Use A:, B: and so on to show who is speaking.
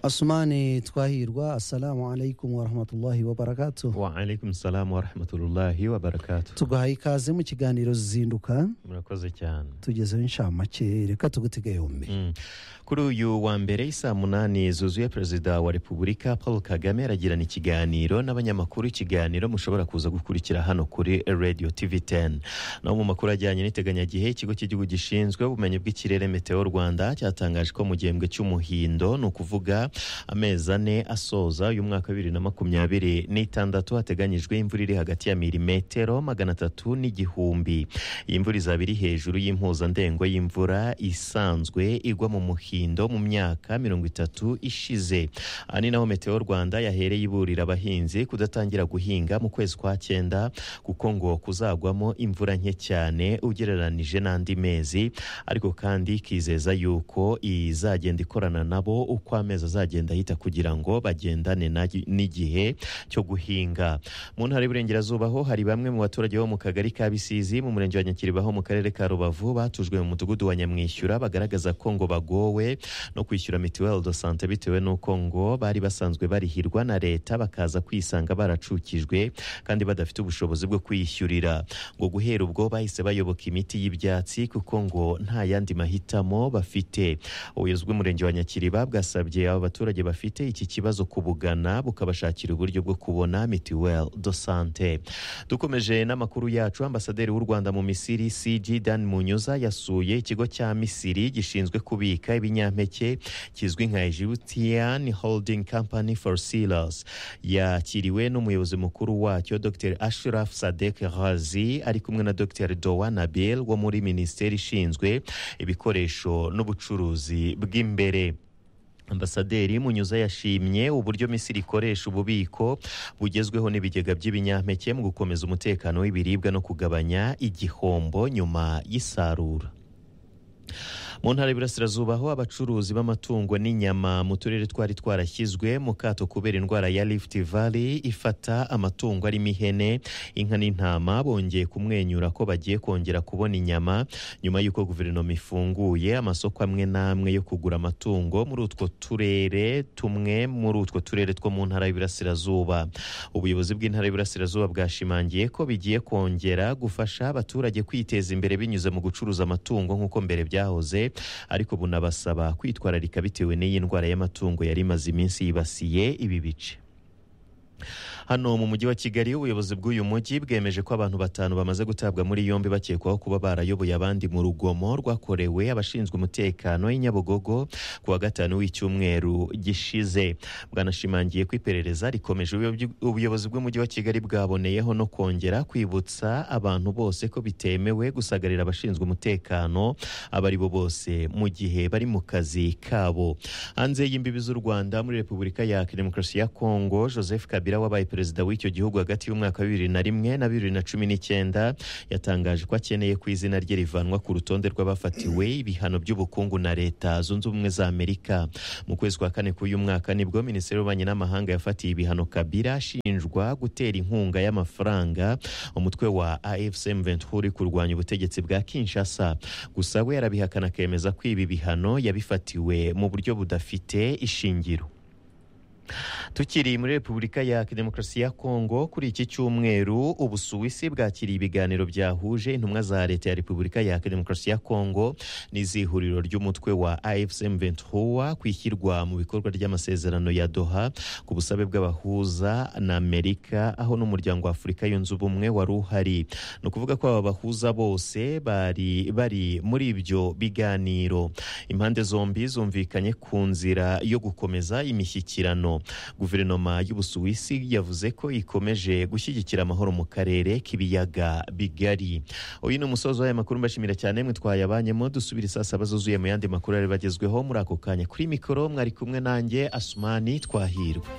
A: asumani twahirwa assalamu alaikum warahmatullahi wabarakatuh
B: waalaikum salamu warahmatullahi wabarakatu
A: tuguhaye ikaze mu kiganiro zinduka
B: murakoze cyane
A: tugezeho inshamake reka tugutege yombi
B: Mm. kuri uyu wa mbere saa munani zuzuye perezida wa repubulika paul kagame aragirana ikiganiro n'abanyamakuru ikiganiro mushobora kuza gukurikira hano kuri radio tv 10 naho mu makuru ajyanye n'iteganyagihe ikigo cy'igihugu gishinzwe ubumenyi bw'ikirere meteo rwanda cyatangaje ko mu gihembwe cy'umuhindo ni ukuvuga amezi ane asoza uyu mwaka wa bibiri na makumyabiri n'itandatu hateganyijwe imvura iri hagati ya milimetero magana atatu n'igihumbi iyi mvura izaba iri hejuru y'impuzandengo y'imvura isanzwe igwa mu muhindo mu myaka mirongo itatu ishize aha ni naho meteo rwanda yahereye iburira abahinzi kudatangira guhinga mu kwezi kwa cyenda kuko ngo kuzagwamo imvura nke cyane ugereranije n'andi mezi ariko kandi ikizeza yuko izagenda ikorana nabo uko amezi azagenda ahita kugira ngo bagendane na- n'igihe cyo guhinga mu ntara y'Iburengerazuba ho hari bamwe mu baturage bo mu kagari ka Bisizi mu murenge wa Nyakiriba ho mu karere ka Rubavu batujwe mu mudugudu wa Nyamwishyura bagaragaza ko ngo bagowe no kwishyura mituelle de santé bitewe n'uko ngo bari basanzwe barihirwa na leta bakaza kwisanga baracukijwe kandi badafite ubushobozi bwo kwiyishyurira ngo guhera ubwo bahise bayoboka imiti y'ibyatsi kuko ngo nta yandi mahitamo bafite ubuyobozi bw'umurenge wa Nyakiriba bwasabye abo baturage bafite iki kibazo kubugana bukabashakira uburyo bwo kubona mituelle de santé dukomeje n'amakuru yacu ambasaderi w'u Rwanda mu Misiri CG Dan Munyuza yasuye ikigo cya Misiri gishinzwe kubika ibinyampeke kizwi nka Egyptian Holding Company for Sealers yakiriwe n'umuyobozi mukuru wacyo Dr Ashraf Sadek Ghazi ari kumwe na Dr Dowa Nabil wo muri minisiteri ishinzwe ibikoresho n'ubucuruzi bw'imbere ambasaderi munyuza yashimye uburyo misiri ikoresha ububiko bugezweho n'ibigega by'ibinyampeke mu gukomeza umutekano w'ibiribwa no kugabanya igihombo nyuma y'isarura mu ntara y'Iburasirazuba aho abacuruzi b'amatungo n'inyama mu turere twari twarashyizwe mu kato kubera indwara ya Rift Valley ifata amatungo arimo ihene inka n'intama bongeye kumwenyura ko bagiye kongera kubona inyama nyuma y'uko guverinoma ifunguye amasoko amwe n'amwe yo kugura amatungo muri utwo turere tumwe muri utwo turere two mu ntara y'Iburasirazuba ubuyobozi bw'intara y'Iburasirazuba bwashimangiye ko bigiye kongera gufasha abaturage kwiteza imbere binyuze mu gucuruza amatungo nk'uko mbere byahoze ariko bunabasaba kwitwararika bitewe n'iyi ndwara y'amatungo yari imaze iminsi yibasiye ibi bice hano mu mujyi wa kigali ubuyobozi bw'uyu mujyi bwemeje ko abantu batanu bamaze gutabwa muri yombi bakekwaho kuba barayoboye abandi mu rugomo rwakorewe abashinzwe umutekano i nyabugogo ku wa gatanu w'icyumweru gishize bwanashimangiye ko iperereza rikomeje Ubuyobozi- ubuyobozi bw'umujyi wa kigali bwaboneyeho no kongera kwibutsa abantu bose ko bitemewe gusagarira abashinzwe umutekano abo ari bo bose mu gihe bari mu kazi kabo hanze y'imbibi z'u rwanda muri repubulika ya demokarasi ya kongo joseph kabila wabaye perezida w'icyo gihugu hagati y'umwaka wa bibiri na rimwe na bibiri na cumi n'icyenda yatangaje ko akeneye ko izina rye rivanwa ku rutonde rw'abafatiwe ibihano by'ubukungu na leta zunze ubumwe za amerika mu kwezi kwa kane k'uyu mwaka nibwo minisiteri y'ububanyi n'amahanga yafatiye ibihano kabila ashinjwa gutera inkunga y'amafaranga umutwe wa afc m23 uri kurwanya ubutegetsi bwa kinshasa gusa we yarabihakana akemeza ko ibi bihano yabifatiwe mu buryo budafite ishingiro tukiri muri repubulika ya demokarasi ya kongo kuri iki cyumweru ubusuwisi bwakiriye ibiganiro byahuje intumwa za leta ya repubulika ya demokarasi ya kongo n'izihuriro ry'umutwe wa afsm ventura ku ishyirwa mu bikorwa ry'amasezerano ya doha ku busabe bw'abahuza na amerika aho n'umuryango wa afurika yunze ubumwe wari uhari ni ukuvuga ko aba bahuza bose bari bari muri ibyo biganiro impande zombi zumvikanye ku nzira yo gukomeza imishyikirano guverinoma y'ubusuwisi yavuze ko ikomeje gushyigikira amahoro mu karere k'ibiyaga bigari uyu ni umusozi w'aya makuru mbashimira cyane mwe twayabanyemo dusubire saa saba zuzuye mu yandi makuru ari bagezweho muri ako kanya kuri mikoro mwari kumwe nanjye asumani twahirwa